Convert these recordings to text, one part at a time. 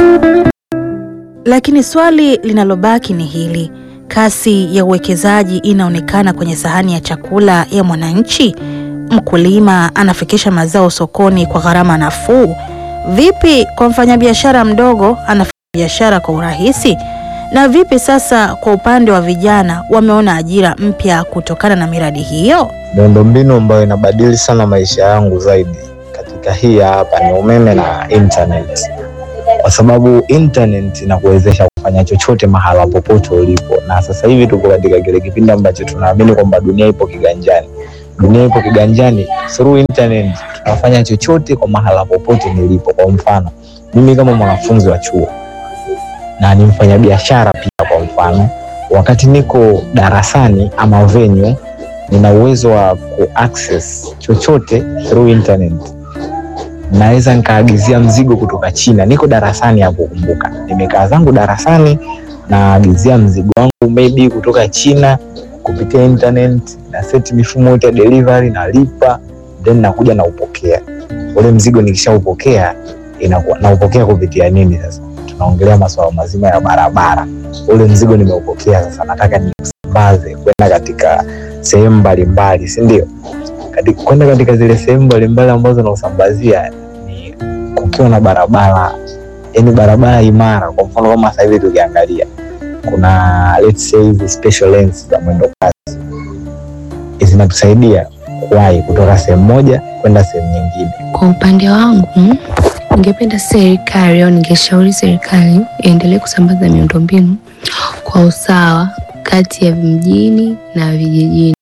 Lakini swali linalobaki ni hili: kasi ya uwekezaji inaonekana kwenye sahani ya chakula ya mwananchi? Mkulima anafikisha mazao sokoni kwa gharama nafuu? Vipi kwa mfanyabiashara mdogo anafanya biashara kwa urahisi? Na vipi sasa kwa upande wa vijana, wameona ajira mpya kutokana na miradi hiyo? Miundombinu ambayo inabadili sana maisha yangu zaidi katika hii ya hapa ni umeme na internet, kwa sababu internet inakuwezesha kufanya chochote mahala popote ulipo, na sasa hivi tuko katika kile kipindi ambacho tunaamini kwamba dunia ipo kiganjani. Dunia ipo kiganjani, through internet tunafanya chochote kwa mahala popote nilipo. Kwa mfano mimi kama mwanafunzi wa chuo na ni mfanyabiashara pia, kwa mfano wakati niko darasani ama venue nina uwezo wa kuaccess chochote through internet. Naweza nikaagizia mzigo kutoka China, niko darasani hapo. Kumbuka nimekaa zangu darasani, naagizia mzigo wangu maybe kutoka China kupitia internet, na set mifumo yote ya delivery, nalipa then nakuja naupokea ule mzigo. Nikishaupokea inakuwa naupokea kupitia nini? Sasa tunaongelea masuala mazima ya barabara. Ule mzigo nimeupokea, sasa nataka niusambaze kwenda katika sehemu mbalimbali, si ndio? Kwenda katika zile sehemu mbalimbali ambazo nausambazia ni kukiwa na barabara, yani barabara imara. Kwa mfano kama sasa hivi tukiangalia, kuna let's say hizi special lanes za mwendo kasi zinatusaidia kuwahi kutoka sehemu moja kwenda sehemu nyingine. Kwa upande wangu, ningependa serikali au ningeshauri serikali iendelee kusambaza miundombinu kwa usawa kati ya mjini na vijijini.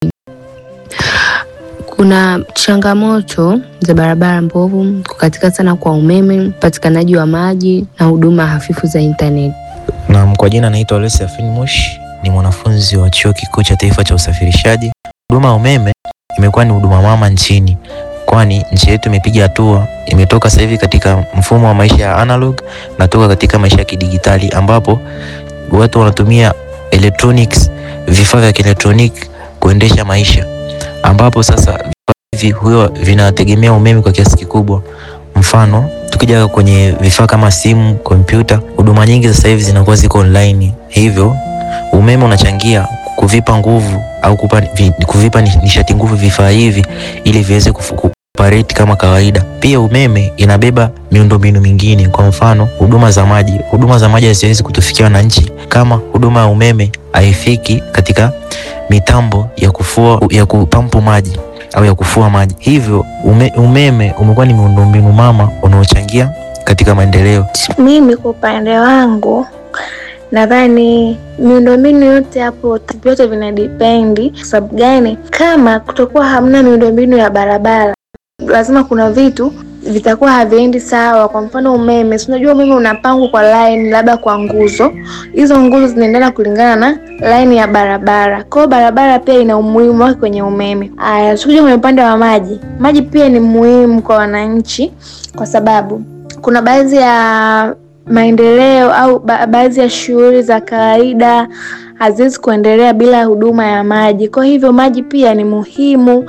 Kuna changamoto za barabara mbovu, kukatika sana kwa umeme, upatikanaji wa maji na huduma hafifu za intaneti. Naam, kwa jina naitwa Olesi Afinmosh, ni mwanafunzi wa Chuo Kikuu cha Taifa cha Usafirishaji. Huduma ya umeme imekuwa ni huduma mama nchini, kwani nchi yetu imepiga hatua, imetoka sasa hivi katika mfumo wa maisha ya analog na toka katika maisha ya kidigitali, ambapo watu wanatumia electronics, vifaa vya kielektroniki kuendesha maisha, ambapo sasa vifaa hivi huwa vinategemea umeme kwa kiasi kikubwa. Mfano, tukija kwenye vifaa kama simu, kompyuta, huduma nyingi sasa hivi zinakuwa ziko online, hivyo umeme unachangia kuvipa nguvu au kupa, vi, kuvipa nishati nguvu vifaa hivi ili viweze kuoperate kama kawaida. Pia umeme inabeba miundombinu mingine, kwa mfano huduma za maji. Huduma za maji haziwezi kutufikia wananchi kama huduma ya umeme haifiki katika mitambo ya kufua, ya kupampu maji au ya kufua maji. Hivyo ume, umeme umekuwa ni miundombinu mama unaochangia katika maendeleo. Mimi kwa upande wangu nadhani miundombinu yote hapo vyote vina dipendi. Kwa sababu gani? Kama kutokuwa hamna miundombinu ya barabara, lazima kuna vitu vitakuwa haviendi sawa. Kwa mfano umeme, si unajua umeme unapangwa kwa line, labda kwa nguzo. Hizo nguzo zinaendana kulingana na line ya barabara. Kwa hiyo barabara pia ina umuhimu wake kwenye umeme. Aya, tukija kwenye upande wa maji, maji pia ni muhimu kwa wananchi, kwa sababu kuna baadhi ya maendeleo au ba baadhi ya shughuli za kawaida haziwezi kuendelea bila huduma ya maji. Kwa hivyo maji pia ni muhimu.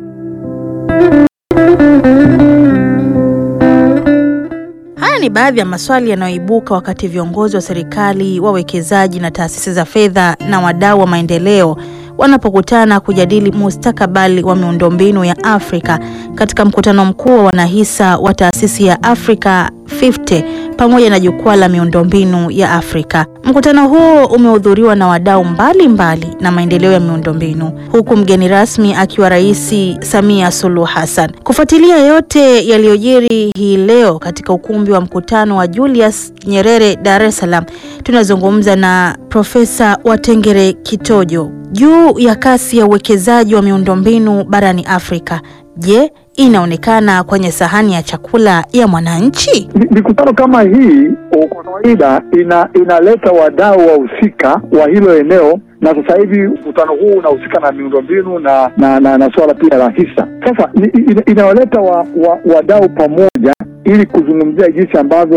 Haya ni baadhi ya maswali yanayoibuka wakati viongozi wa serikali, wawekezaji na taasisi za fedha na wadau wa maendeleo wanapokutana kujadili mustakabali wa miundombinu ya Afrika katika mkutano mkuu wa wanahisa wa taasisi ya Africa 50 pamoja na jukwaa la miundombinu ya Afrika. Mkutano huo umehudhuriwa na wadau mbalimbali na maendeleo ya miundombinu, huku mgeni rasmi akiwa Rais Samia Suluhu Hassan. Kufuatilia yote yaliyojiri hii leo katika ukumbi wa mkutano wa Julius Nyerere, Dar es Salaam, tunazungumza na Profesa Watengere Kitojo juu ya kasi ya uwekezaji wa miundombinu barani Afrika. Je, inaonekana kwenye sahani ya chakula ya mwananchi? Mikutano kama hii kwa kawaida ina inaleta wadau wahusika wa hilo eneo, na sasa hivi mkutano huu unahusika na miundombinu na na, na, na swala pia la hisa. Sasa inawaleta wa, wa, wadau pamoja ili kuzungumzia jinsi ambavyo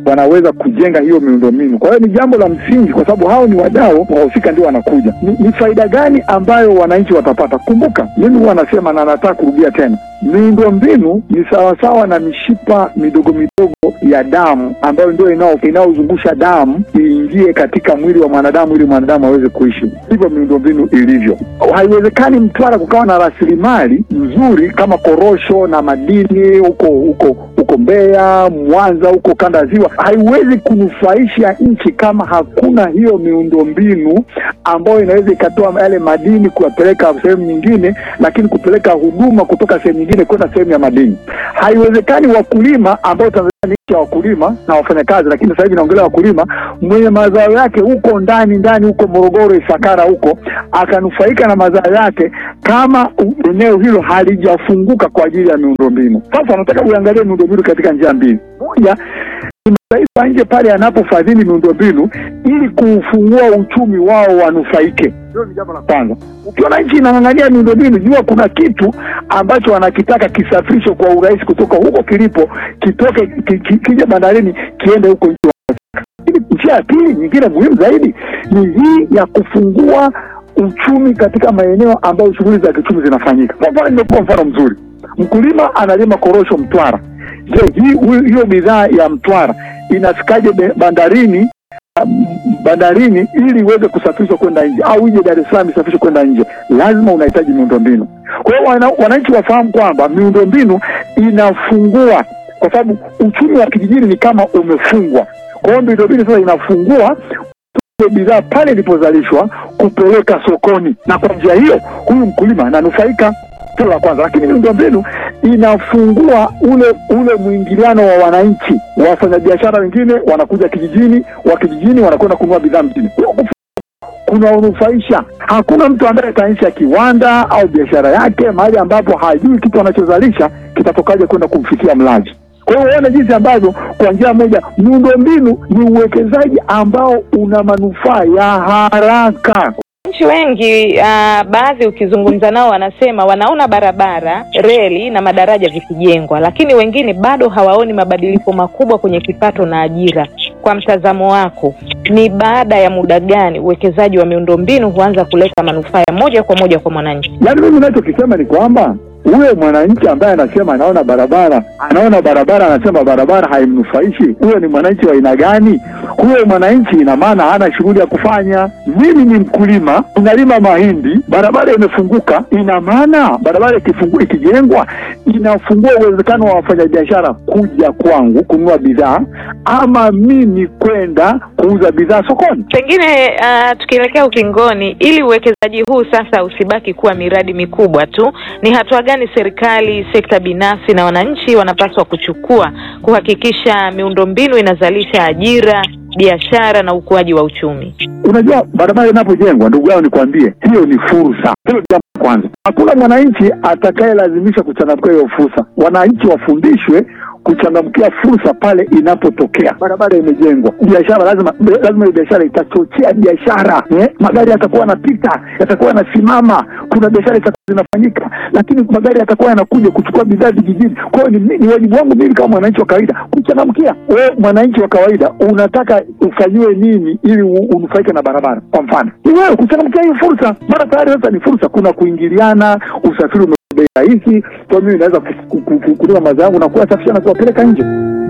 wanaweza kujenga hiyo miundombinu. Kwa hiyo ni jambo la msingi, kwa sababu hao ni wadau, wahusika ndio wanakuja. Ni, ni faida gani ambayo wananchi watapata? Kumbuka, mimi huwa nasema na nataka kurudia tena, miundombinu ni sawasawa na mishipa midogo midogo ya damu ambayo ndio inao inaozungusha damu iingie katika mwili wa mwanadamu ili mwanadamu aweze kuishi. Ndivyo miundombinu ilivyo. Haiwezekani Mtwara kukawa na rasilimali nzuri kama korosho na madini huko huko huko Mbeya, Mwanza, huko kanda ya Ziwa, haiwezi kunufaisha nchi kama hakuna hiyo miundombinu ambayo inaweza ikatoa yale madini kuyapeleka sehemu nyingine, lakini kupeleka huduma kutoka sehemu nyingine kwenda sehemu ya madini. Haiwezekani wakulima ambao Tanzania ni nchi ya wakulima na wafanyakazi, lakini sasa hivi naongelea wakulima, mwenye mazao yake huko ndani ndani huko Morogoro, Ifakara huko, akanufaika na mazao yake kama eneo hilo halijafunguka kwa ajili ya miundombinu. Sasa nataka uangalie miundombinu katika njia mbili. Moja ni mataifa nje pale yanapofadhili miundombinu ili kuufungua uchumi wao wanufaike. Hilo ni jambo la kwanza. Ukiona nchi inang'ang'ania miundombinu, jua kuna kitu ambacho wanakitaka kisafirishwe kwa urahisi kutoka huko kilipo, kitoke ki, ki, kije bandarini kiende huko nchi wanataka. Lakini njia ya pili nyingine muhimu zaidi ni hii ya kufungua uchumi katika maeneo ambayo shughuli za kiuchumi zinafanyika. Kwa mfano, nimekupa mfano mzuri, mkulima analima korosho Mtwara. Je, hii hiyo bidhaa ya Mtwara inafikaje be- bandarini um, bandarini ili iweze kusafirishwa kwenda nje au ije Dar es Salaam isafirishwe kwenda nje? Lazima unahitaji miundombinu. Kwa hiyo wana- wananchi wafahamu kwamba miundombinu inafungua, kwa sababu uchumi wa kijijini ni kama umefungwa. Kwa hiyo miundombinu sasa inafungua ile bidhaa pale ilipozalishwa kupeleka sokoni, na kwa njia hiyo huyu mkulima ananufaika. Hilo la kwanza, lakini miundombinu inafungua ule ule mwingiliano wa wananchi. Wafanyabiashara wengine wanakuja kijijini, wa kijijini wanakwenda kununua bidhaa mjini. Huo kunaonufaisha. Hakuna mtu ambaye ataanzisha kiwanda au biashara yake mahali ambapo hajui kitu anachozalisha kitatokaje kwenda kumfikia mlaji. Kwa hiyo uone jinsi ambavyo kwa njia moja miundombinu ni uwekezaji ambao una manufaa ya haraka. Wananchi wengi uh, baadhi ukizungumza nao wanasema wanaona barabara, reli na madaraja vikijengwa, lakini wengine bado hawaoni mabadiliko makubwa kwenye kipato na ajira. Kwa mtazamo wako, ni baada ya muda gani uwekezaji wa miundombinu huanza kuleta manufaa ya moja kwa moja kwa mwananchi? Yaani mimi ninachokisema ni kwamba huyo mwananchi ambaye anasema anaona barabara, anaona barabara, anasema barabara haimnufaishi, huyo ni mwananchi wa aina gani? Huyo mwananchi ina maana hana shughuli ya kufanya. Mimi ni mkulima, ninalima mahindi, barabara imefunguka, ina maana barabara ikifungu, ikijengwa inafungua uwezekano wa wafanyabiashara kuja kwangu kununua bidhaa ama mimi kwenda kuuza bidhaa sokoni. Pengine uh, tukielekea ukingoni, ili uwekezaji huu sasa usibaki kuwa miradi mikubwa tu, ni hatua gani serikali, sekta binafsi na wananchi wanapaswa kuchukua kuhakikisha miundombinu inazalisha ajira, biashara na ukuaji wa uchumi? Unajua, barabara inapojengwa, ndugu yao, nikwambie, hiyo ni fursa. Hilo jambo la kwanza. Hakuna mwananchi atakayelazimisha kuchangamkia hiyo fursa. Wananchi wafundishwe kuchangamkia fursa pale inapotokea. Barabara imejengwa, biashara lazima lazima hiyo biashara itachochea biashara eh? Magari yatakuwa yanapita, yatakuwa yanasimama, kuna biashara itakuwa zinafanyika, lakini magari yatakuwa yanakuja kuchukua bidhaa vijijini. Kwa hiyo ni, ni wajibu wangu mimi kama mwananchi wa kawaida kuchangamkia. Wewe mwananchi wa kawaida unataka ufanyiwe nini ili u- unufaike na barabara? Kwa mfano ni wewe kuchangamkia hiyo fursa, mara tayari sasa ni fursa. Kuna kuingiliana, usafiri ume bei rahisi, kwa hiyo mimi naweza ku- ku- ku- kulima mazao yangu na kuyasafisha na kuwapeleka nje.